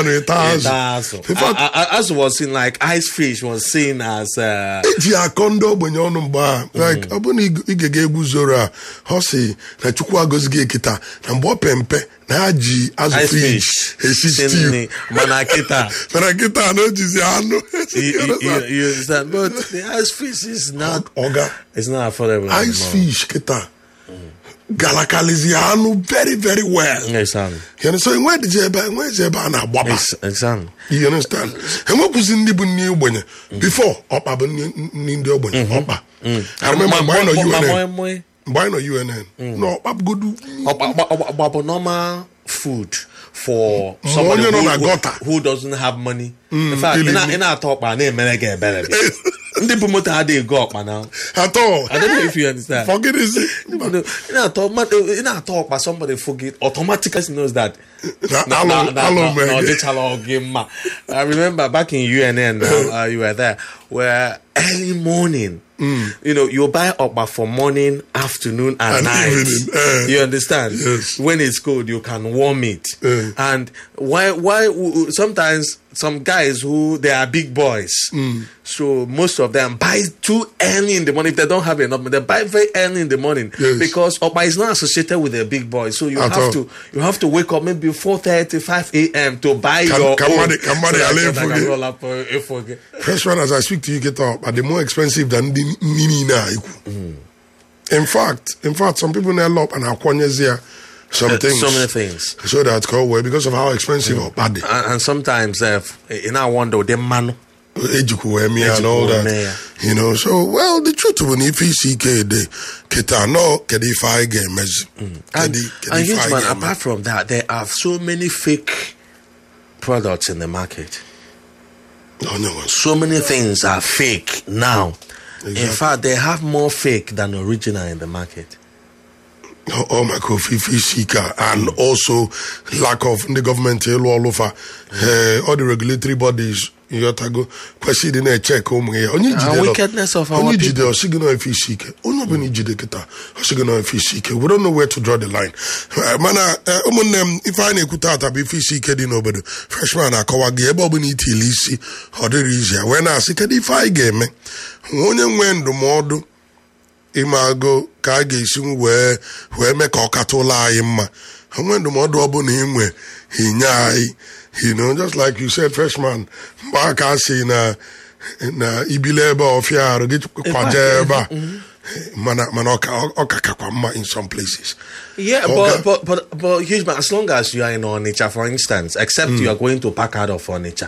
anụ ịta azụ That's In fact, I- I- as was seen like ice fish was seen as uh, eji akọ ndị ogbenye ọnụ mgbe a like ọ bụrụ na ị- ị ga-ga egwu zoro a ọ si na chukwu agọzighị ekita na mgbe ọ pe mpe na ha ji azụ ice fish fish. esi stew Sydney, Manakita. mana kịta na o jizi anụ you, you, you, you understand? But the ice fish is not. ọga It's not affordable. ice anymore. fish kịta galakalizi anụ very very well Yes, um, You understand? enwedịzi ebe enwezi ebe a na-agbaba yes, yes, um. you understand enwekwụzi ndị bụ nne ogbenye before ọkpa bụ nne nne ndị ogbenye ọkpa I remember mgbe anyị nọ UNN mgbe anyị nọ UNN na ọkpa bụgodu But normal food for Ma somebody onye nọ who, na who, gutter. who doesn't have money. In fact, ili- ị na- ị na-atọ ọkpa na-emere gị ebere. Ndị bụ moto adịghị ego ọkpa na. atọ I don't know if you understand. forgịdịzi You know, in a talk, man, in a talk, but somebody forget automatically knows that. Na- Na- alo- na- na- alo na- mege. na- ọdịchala ọgị mma. I remember back in UNN, uh, uh, you were there, where early morning, you know, you buy okpa for morning, afternoon, and, And night. evening, eh. you understand? Yes. When it's cold, you can warm it. Eh. And why? Why? w- Sometimes some guys who they are big boys, so most of them buy too early in the morning. If they don't have enough, they buy very early in the morning Yes. because okpa is not associated with a big boy. So you At have all. to you have to wake up maybe four thirty, five a.m. to buy Can- your can own. money- can money so that allow you can for it? roll up, uh, if okay. freshman as I speak to you get up are the more expensive than ndị nni niile a ikwu in fact in fact some people na-ele up and akwanyezi ya some Uh, things so many things. so that ka well because of how expensive ọkpa dị And, and sometimes, uh, you know, I wonder the man. ejikwu wee mee ya and all Ejikwu that wee mee ya. you know so well the truth bụ na ife isi ike dị kịta nọ kedu ife anyị ga-emezi And, kedu kedu and ife huge anyị man, ga-eme apart from that, there are so many fake products in the market. onye nwe So many things are fake now. In Exactly. fact, they have more fake than original in the market. Oh, oh my God, ife isi ike a, and also lack of ndị gọọmenti ịlụ ọlụfa eh, all the regulatory bodies yọtago kwesịrị ịdị na-echek ụmụ ya onye And jide wickedness of our onye people. jide ọsị gị na ife isi ike onye ọbụla ijide kịta ọsị gị na ife isi ike we don't know where to draw the line Eh, mana eh, ụmụnne m ife anyị na-ekwu taata bụ ife isi ike dị n'obodo freshman akọwa gị ebe ọbụla itili isi ọ dịrị izi ya wee na-asị kedu ife anyị ga-eme onye nwee ndụmọdụ ime agụ ka a ga-esi wee wee mee ka ọ kata ụlọ anyị mma onwe ndụmọdụ ọbụla inwe inye anyị you know just like you said freshman mgbe aka si na na ibile ebe a ọfịa arụ gị kwaje ebe a mana mana ọka ọka kakwa mma in some places Yeah, Okay. but, but but but huge man, as long as you are in Onitsha, for instance, except you are going to pack out of Onitsha.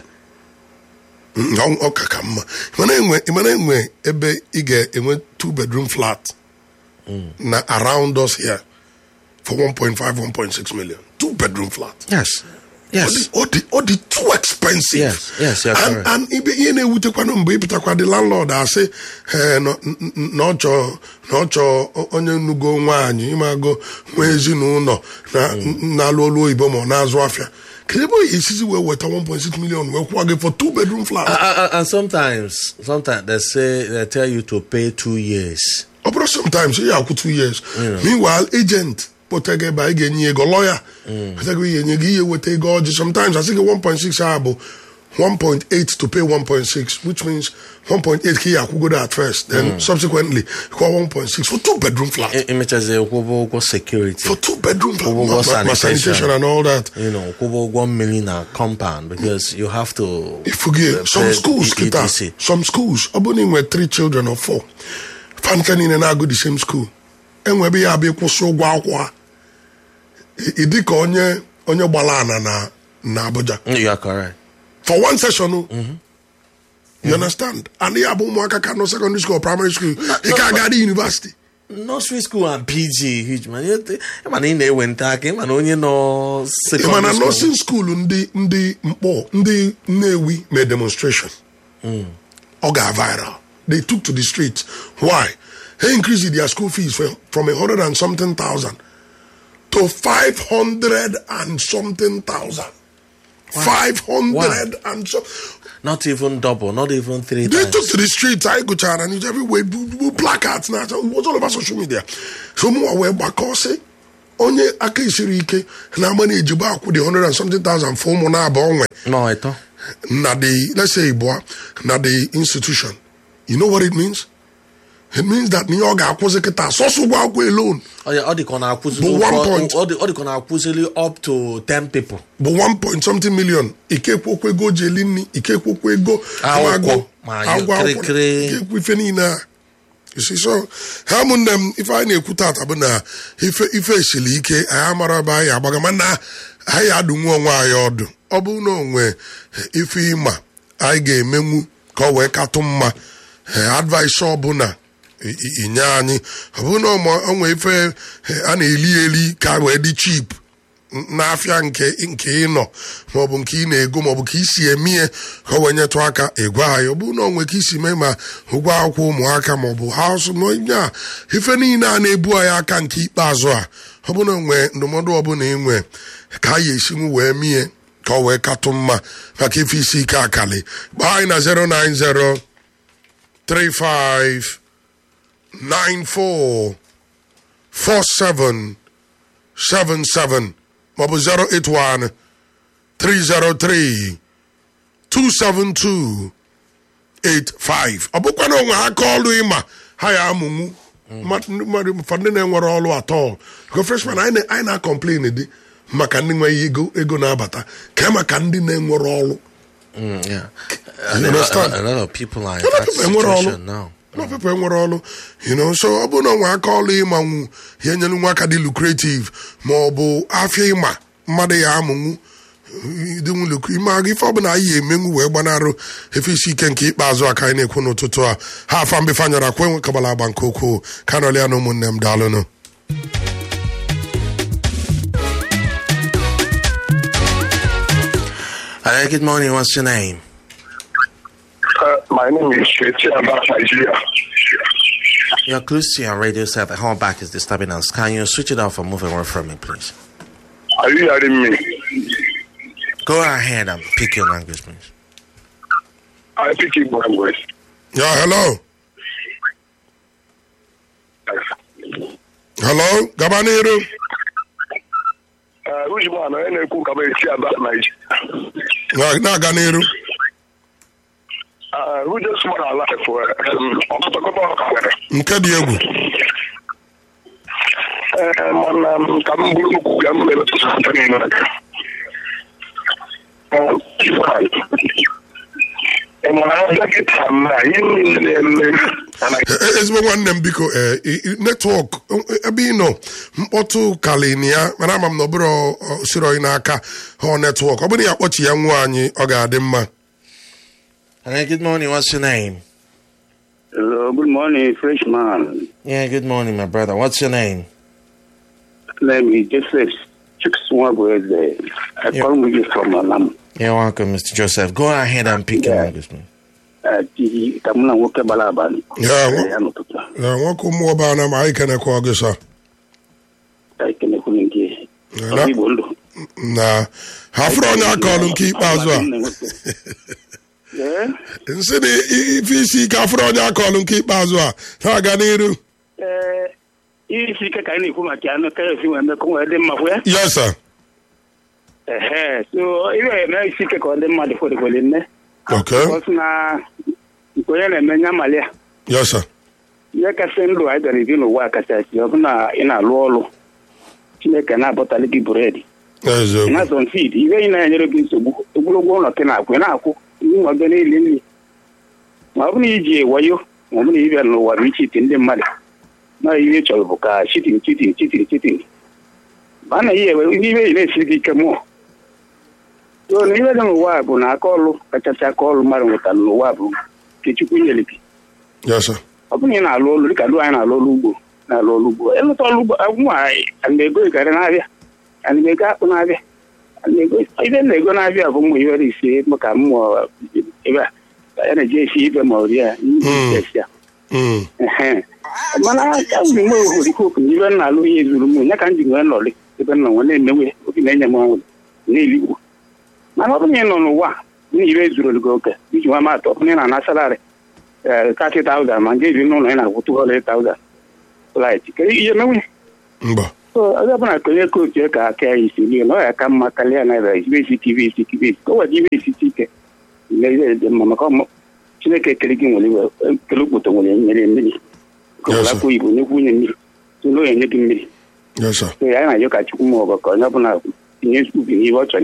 Mm, ọ- ọka ka mma mana enwe mana enwe ebe ị ga-enwe two bedroom flat na around us here for 1.5 1.6 million two bedroom flat Yes. Yes. ọ dị ọ dị too expensive Yes, yes, you're and, correct. and ibe ihe na-ewutekwanụ mgbe ịpụtakwa dị landlord asị eh, na n- n- na ọ chọọ na ọ chọọ onye nnugo nwaanyị ịmago nwa ezinụlọ na na-alụ olu oyibo ma ọ na-azụ afịa kedu ebe oyi esizi wee weta 1.6 million wee kwụọ gị for two bedroom flat Uh, uh, and sometimes, sometimes they say they tell you to pay two years. ọ bụrụ sometimes ị ga-akwụ two years meanwhile agent kpọta gị ebe anyị ga-enye ego lawyer kpọta gị ihe enye gị ihe weta ego ọjị sometimes asị gị 1.6 a bụ 1.8 to pay 1.6 which means 1.8 ka ị akwụgodo at first then subsequently kwụọ 1.6 for two bedroom flat Images ụgwọ security. for two bedroom flat Ụgwọ ma- ma- ma sanitation. sanitation and all that You know, ụgwọ ụgwọ mmiri na compound because you have to. ifugie uh, some pay schools E- kịta ETC. some schools ọ bụrụ na ị nwere three children or four fanka niile na-agụ the same school enwe ebe ya abịa ịkwụsị ụgwọ akwụkwọ ha Ị- ị dị ka onye onye gbara ana na na Abuja You are correct. for one session o. you understand and ya bụ ụmụaka ka nọ secondary school or primary school ị ka aga dị university nursery school and PG huge man. You th- ị ma na ị na-ewe nta aka ị ma na onye nọ ị ma na secondary school. nursing school ndị ndị mkpọ ndị Nnewi mee demonstration ọ ga viral they took to the streets why they increased their school fees from, from a hundred and something thousand to five hundred and something thousand five hundred and so Not even double, not even three they times. took to the streets I go chara and everywhere bu- bu- placards now so it was all over social media so mụ wee gbakọ sị onye aka isiri ike na-agba na ejigbo akwụ dị 100 and something thousand for ụmụ na-aba onwe No, I thought. na the let's say Ibua, na the institution you know what it means it means that na ihe ọ ga-akwụzi kịta sọsọ ụgwọ akwụkwọ alone Oh, yeah, all the corner But accusing one point. all the all the corner accusing up to 10 people. bụ 1 point something million ikekwokwu ego ji eli nri ikekwokwu ego Akwụkwọ, agụ ma agwụ akwụkwọ kịrịkịrị. ikekwu ife niile a You see, so ha ụmụnne m ife anyị na-ekwu tata bụ na ife ife esiri ike anyị amara ebe anyị agbaga mana anyị adụnwu onwe anyị ọdụ ọ bụrụ na onwe ife ịma anyị ga-emenwu ka ọ wee katụ mma advice ọbụla i- i- inye anyị ọ bụrụ na ọmụ- onwe ife eh, a na-eli eli ka wee dị chip n'afịa nke nke ị nọ maọbụ nke ị na-ego maọbụ ka isi eme ihe ka o wee nyetụ aka ịgwa anyị ọ bụrụ na onwe ka isi mee ma ụgwọ akwụkwọ ụmụaka maọbụ haụsụ na onye a ife niile a na-ebu anyị aka nke ikpeazụ a ọ bụrụ na onwe ndụmọdụ ọbụla ị nwe ka anyị esinwu wee mie ka ọ wee katụ mma maka ife isi ike akali gbaa anyị na 090 35 94 47 77 maọbụ 081 303 272 85 ọ bụkwa na onwe aka ọlụ ịma ha ya amụnwu mmadụ mmadụ ụfọdụ ndị na-enwere ọlụ atọ go freshman anyị na- anyị na-akọmplin dị maka ndị nweghị ego ego na-abata ka maka ndị na-enwere ọlụ Mm, yeah. You a, understand? a, a lot of people are in A lot of that people enwere ọlụ situation now. Ụlọ pepe enwere ọlụ you know so ọ bụrụ na onwe aka ọlụ ịmanwu ya enyere nwa aka dị lucrative ma ọ bụ afịa ịma mmadụ ya amụnwu dịnwu lukwu ime aga ife ọbụla anyị emenwu wee gbanarụ efe isi ike nke ikpeazụ a ka anyị na-ekwu n'ụtụtụ a ha afa mbefe anyara kwe nwe kabala agba nke ukwuu ka nọlịa na ụmụnne m daalụnụ Hello, good morning. What's your name? Uh, my name is Sheti Abba Nigeria. You're close to your radio set. The whole back is disturbing us. Can you switch it off and move away from me, please? Are you hearing me? Go ahead and pick your language, please. I speak Igbo language. ya hello hello gaba n'iru Uh, which one? I na-ekwu ka m esi Abba Nigeria. Na- na-aga n'iru Uh, who just want our life for um, ọkọtọkọtọ ọka nwere. nke dị egwu Uh, mana um, ka m bụrụ okwu ka m mere tụtụ ata niile aka. Uh, Ivan, ị mara dọkịta m na ihe niile na-eme na Naịjirịa. E- ezigbo nwanne m biko eh, i- i- netwọk eh, ebe ị nọ mkpọtụ kalin ya mana ama m na ọbụrụ siri oyi n'aka ọ netwọk ọ bụrụ ya kpọchi ya nwa anyị ọ ga-adị mma Hello, good morning. What's your name? Hello, good morning, freshman. Yeah, good morning, my brother. What's your name? Name is Joseph Chikswagweze. I Yeah. call you from Alam. You're welcome, Mr. Joseph. Go ahead and pick your Yeah. language, please. Ati kamuna nwoke gbara abalị. Ya, nwo- Ya n'ụtụtụ a. Ya, nwoke ụmụ ọba na ma anyị kenekwa gị sa Ka ekenekwu nke Ya, ọrụ na- Igbo ndụ. na ha fụrụ onye aka ọlụ nke ikpeazụ a Ee, nsị na i- ife isi ike afụrụ onye aka ọlụ nke ikpeazụ a na-aga n'iru ee, ihe isi ike ka anyị na-ekwu maka ya ka esi wee mee ka o wee dị mma kwụ ya. yes sir Ehe, so ihe eme isi ike ka ọ dị mma dị kwelikweli nne. okay Ọ sị na nke onye na-eme nya mali ya. yes sir ihe kasị ndụ anyị bịara ebi n'ụwa kachasị ọ bụ na ị na-alụ ọrụ Chineke na-abọtali gị bụredi eziokwu na-azọ nsidi ihe ị na-enyere gị nsogbu ogologo ụlọ gị na-akwụ ị na-akwụ nwa gị na-eli nri ma ọ bụ na iji wayo ma ọ bụ na ị bịara n'ụwa bụ ichiti ndị mmadụ na ihe ị chọrọ bụ ka chitin chitin chitin chitin ma a na ihe ewe ihe ị na-esi gị ike mmụọ so na ihe dị n'ụwa bụ na aka ọlụ kachasị aka ọlụ mmadụ nwetara n'ụwa bụ nke Chukwu nyere gị yes sir ọ bụrụ na ị na-alụ ọlụ dịka dụ anyị na-alụ ọlụ ugbo na-alụ ọlụ ugbo ịlụta ọlụ ugbo nwa ana m ego ịgarị na-abịa ana m ego akpụ na-abịa ana m ego ibe m na-ego na-abịa bụ mmụ iwere isi maka mmụọ ebe a ka ya na-eji esi ibe ma ọrịa Mm. esi ya Mm. Ehe. mana aka m nwe ohorikoku na ibe m na-alụ ihe zuru m ya ka m ji nwee nọlị ebe m nọ nwe na-emewe obi na-enye m ọnwụ na-eligbo mana ọ bụrụ na ị nọ n'ụwa na ibe zuru gị oke iji nwa matụ ọ bụrụ na ị na-ana salari thirty thousand ma nke ebi n'ụlọ ị na-akwụ two hundred thousand light kedu ihe menwe mba so onye ọbụla konye kootu ya ka aka ya isi n'ihi na ọ ya ka mma karịa na ebe ibe isi ibe isi ibe isi ka o weta ibe isite ike mmeri dị mma maka ọmụ chineke kere gị nwere iwe kele okpoto nwere nyere mmiri Yes, sir. akwa igbo nyekwu nwunye mmiri tụlụ onye nye gị mmiri yes sir so ya na-ajụ ka chukwu ma ọgọ ka onye ọbụla tinye ubi n'ihe ọ chọrọ